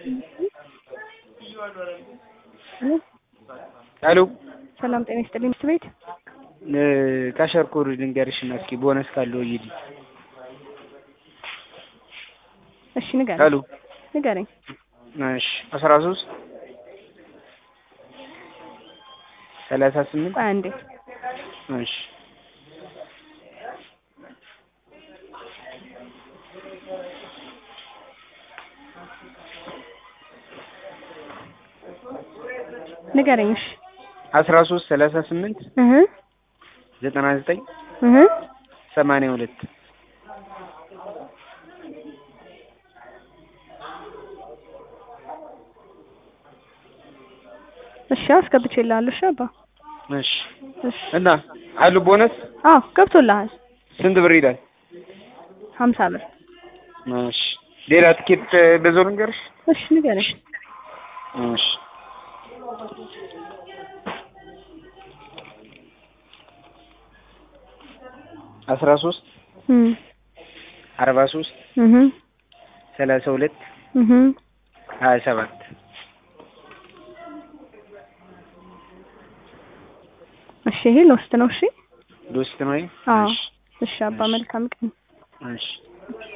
ሄሎ ሰላም ጤና ይስጥልኝ። ትምህርት ቤት ካሸርኩር ልንገርሽና እስኪ ቦነስ ካለው ይዲ እሺ ንገረኝ ሄሎ ንገረኝ። እሺ አስራ ሶስት ሰላሳ ስምንት ቆይ አንዴ እሺ ንገረኝ። እሺ አስራ ሶስት ሰላሳ ስምንት እህ ዘጠና ዘጠኝ እህ ሰማንያ ሁለት እሺ አስገብቼልሃለሁ። እሺ አባ እሺ እሺ እና አሉ ቦነስ አዎ ገብቶልሃል። ስንት ብር ይላል? ሀምሳ ብር እሺ ሌላ ትኬት በዛው ልንገርሽ? እሺ ንገረኝ። እሺ አስራ ሶስት እም አርባ ሶስት እህ ሰላሳ ሁለት እህ ሀያ ሰባት እሺ ይሄ ሎስት ነው። እሺ ዶስት ነው። አዎ እሺ እሺ አባ መልካም ቀን። እሺ